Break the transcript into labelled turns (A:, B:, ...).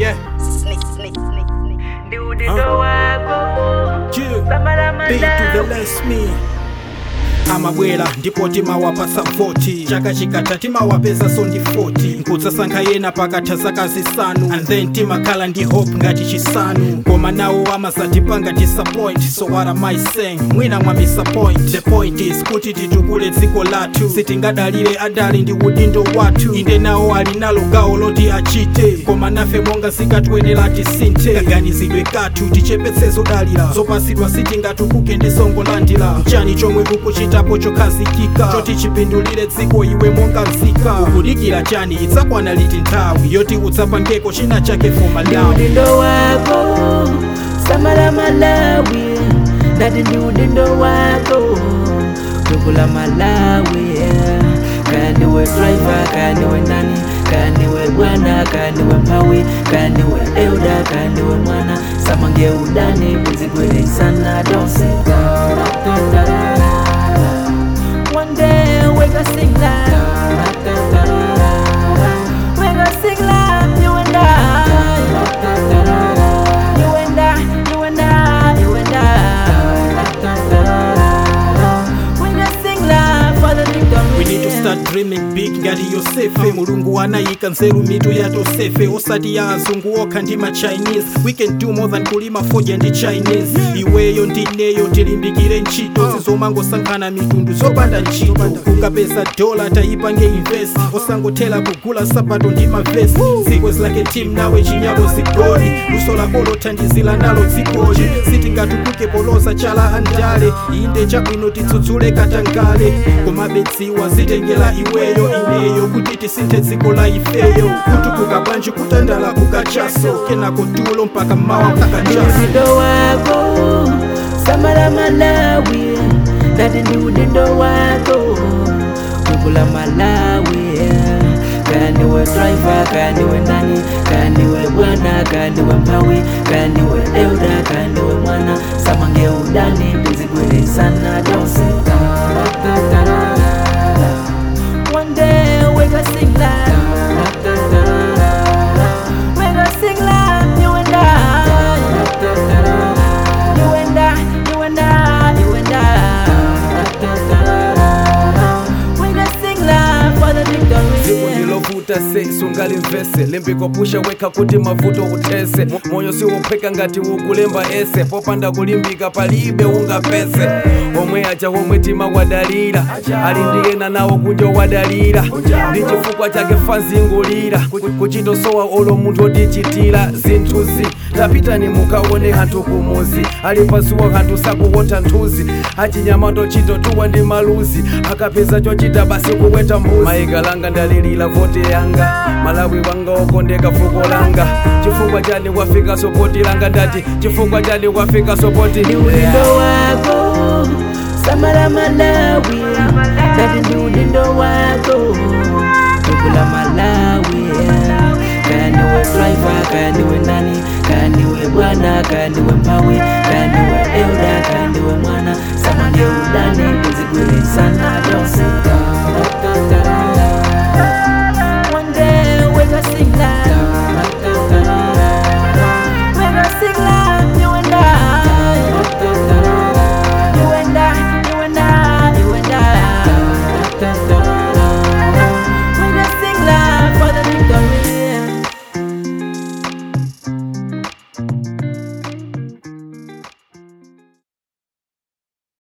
A: Yeah.
B: Ndiudindo wako
A: Chill.
B: Samara
A: Beat to the
B: Malawi
A: less me amabwera ndipo timawapasa 40 chaka chikatha timawapeza so ndi 40 nkudzasankha yena pakatha zaka zisanu and then timakhala ndi hope ngati chisanu koma nawo amazatipanga disappoint so what am I saying mwina mwa disappoint the point is kuti titukule dziko lathu sitingadalire adali ndi udindo wathu inde nawo ali nalo gawo loti achite koma nafe monga zikatwenera tisinthe kaganizidwe kathu tichepetse zodalira zopasidwa sitingatukuke ndi songolandira chani chomwe kukuchitapo chokhazikika choti chipindulire dziko iwe monga nzika ukudikira chani idzakwana liti nthawi yoti udzapangeko china chake for malawi
B: Ndiudindo wako Samara Malawi Ndati ndiudindo wako Tukula Malawi Kaya niwe driver, kaya niwe nani Kaya niwe bwana, kaya niwe mpawi Kaya niwe elda, kaya niwe mwana Samange udani, kuzigwele sana Don't say da da da da da da One day we gonna sing la da da da da da We gonna sing la, you and I You and I, you and I, you and I. We gonna sing la for the victory.
A: We need to start dreaming big ngati yosefe mulungu anayika nzeru mitu ya tosefe osati ya azungu okha ndi ma chinese we can do more than kulima foja ndi chinese iweyo ndineyo tilimbikire ntchito zizomangosankhana mitundu zopanda ntchito ukapeza dola tayipange invest osangothera kugula sapato ndi mavesi zikwe zilake team nawe chinyako zigoli luso lako lothandizira nalo dzikoli sitingatukuke poloza chala andale inde chabwino tidzudzule katangale koma bedziwa zitengera iweyo ineyo kuti tisinthe dziko la ifeyo kutukuka bwanji kutandala kukachaso kenako tulo mpaka mawa kukachaso
B: Ndiudindo wako Samara Malawi Ndati ndiudindo wako Tukula Malawi Kaya niwe driver, kaya niwe nani Kaya niwe bwana, kaya niwe mpawi Kaya niwe elda, kaya niwe mwana Samange udani, bizigwele sana Don't say da da da da da da One day we gonna sing la da da da da da We gonna sing la, you and I You and I, you and I, you and I. We gonna sing la for the
C: dziko
B: victory.
C: ndilovuta se sungalimvese limbikopusha wekha kuti mavuto uthese moyo siwophweka ngati ukulemba ese popanda kulimbika palibe ungapese omwe aja omwe tima wadalira ali ndiyena nawo kunja wadalira ndi chifukwa chake fanzingulira kuchitosowa olo munthu otichitira zinthuzi tapitani mukaone hanthu kumuzi ali pasuwa hanthu sakuwotha nthuzi achinyamato chitotuwa ndi maluzi akapeza chochita basi kuweta mbuzi mayikalanga ndalilira voti yanga malawi wanga okondeka fuko langa chifukwa chani wafika sopoti langa ndati chifukwa chani wafika sopoti
B: Ndiudindo wako Samara Malawi Ndati ndiudindo wako Tukula Malawi Kaya niwe driver, kaya niwe nani Kaya niwe bwana, kaya niwe mpawi